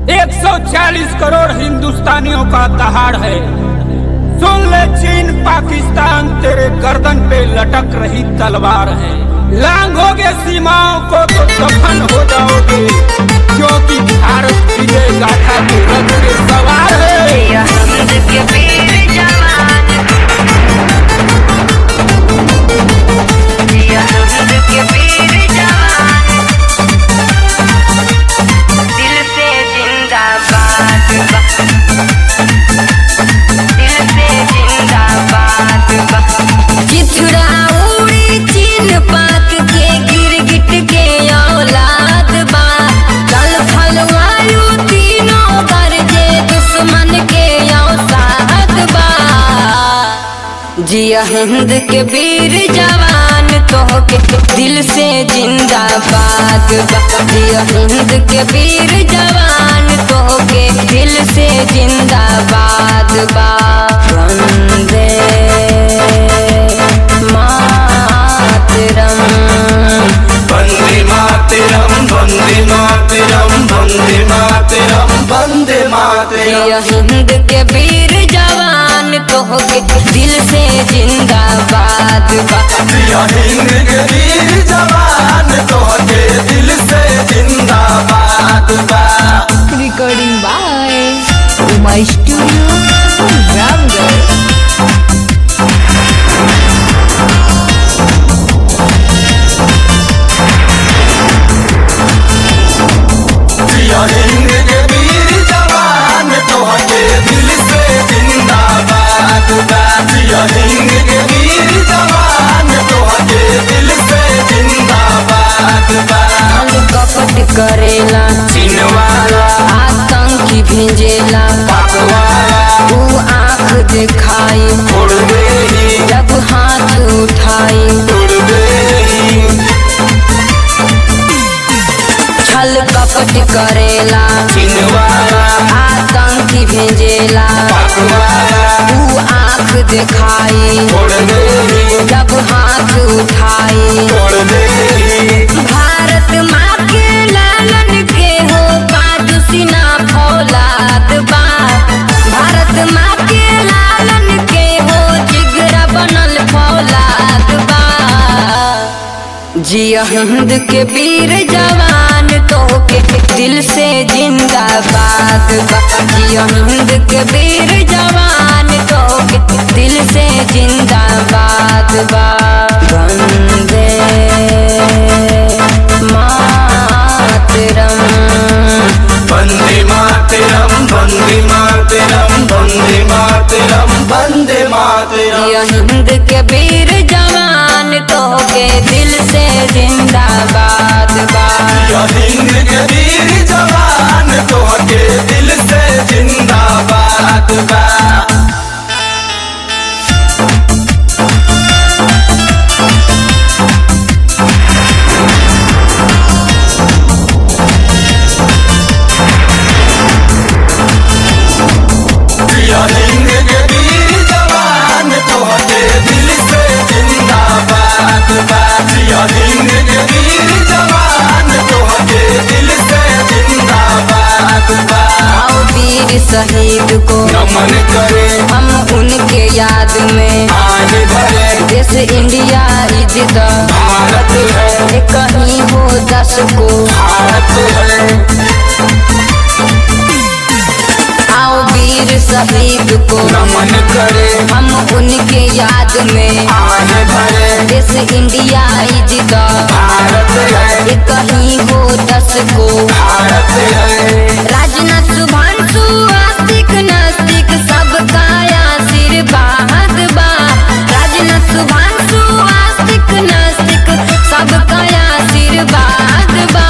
140 करोड़ हिंदुस्तानियों का दहाड़ है सुन ले चीन पाकिस्तान तेरे गर्दन पे लटक रही तलवार है लांघोगे सीमाओं को तो दफन हो जाओगे क्योंकि भारत विजय गाथा के रथ पे सवार है या हिंद के वीर जवान या हिंद के वीर जवान दिल से जिंदाबाद बा दिल से जिंदाबाद बा चिथड़ा उड़ी चीन पाक के गिरगिट के औलाद बा जल थल वायु तीनों गरजे दुश्मन के औसाद बा जिया हिंद के वीर जवान तोहके दिल से जिंदाबाद बा जिया हिंद के वीर जवान तोहके दिल से जिंदाबाद बा वंदे मातरम वन्दे मातरं वन्दे मातरं वन्दे मातरं वन्दे मातरं जिया हिंद के वीर जवान तोहके दिल से जिंदाबाद बा प्रिय हिंद के वीर जवान तोहके दिल से जिंदाबाद बा recording by Uma Studio Ramgarh. प्रिय हिंद के वीर जवान तोहके दिल से जिंदाबाद बा प्रिय हिंद के वीर जवान तोहके दिल से जिंदाबाद बा कपट करेला चिनवाला आतंकी भेजेला पकवाला तू आंख दिखाई उड़ गई जब हाथ उठाई उड़ गई छल कपट करेला चिनवाला आतंकी भेजेला पकवाला तू आंख दिखाई उड़ गई जब हाथ उठाई उड़ गई भारत माँ के लालन के हो पादुसिना फौलाद बा भारत माँ के लालन के हो जिगरा बनल फौलाद बा जिया हिंद के वीर जवान तोहके दिल से जिंदाबाद बा जिया हिंद के वीर जवान तोहके दिल से जिंदाबाद बा वंदे मातरम वन्दे मातरं वन्दे मातरं वन्दे मातरं वन्दे मातरं जिया हिंद के वीर जवान तोहके दिल से जिंदाबाद बा हिंद के वीर जवान तोहके दिल से जिंदाबाद बा प्रिय हिंद के वीर जवान तोहके दिल से जिंदाबाद बा प्रिय हिंद के वीर जवान तोहके दिल से जिंदाबाद बा आओ वीर शहीद को नमन करे हम उनके याद में आगे बढ़े देश इंडिया इज्जत भारत है कहीं हो दस को भारत है आओ वीर शहीद को नमन करे हम उनके याद में आगे बढ़े देश इंडिया इज्जत भारत है कहीं हो दस को भारत है राजनाथ सुभांशु आस्तिक नास्तिक सबका आशीर्वाद बा राजनाथ सुभांशु आस्तिक नास्तिक सबका आशीर्वाद बा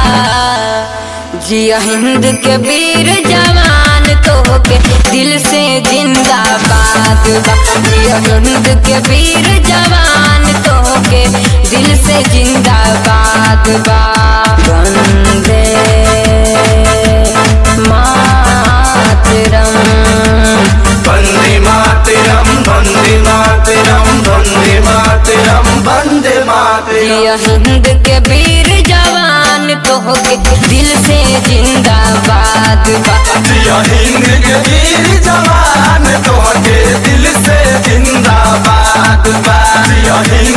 जिया हिंद के वीर जवान तोहके दिल से जिंदाबाद बा जिया हिंद के वीर जवान तोहके दिल से जिंदाबाद बा वंदे मातरम वन्दे मातरं वन्दे मातरं वन्दे मातरं वन्दे मातरं जिया हिंद के वीर जवान तोहके दिल से जिंदाबाद बा जिया हिंद के वीर जवान तोहके दिल से जिंदाबाद बा जिया हिंद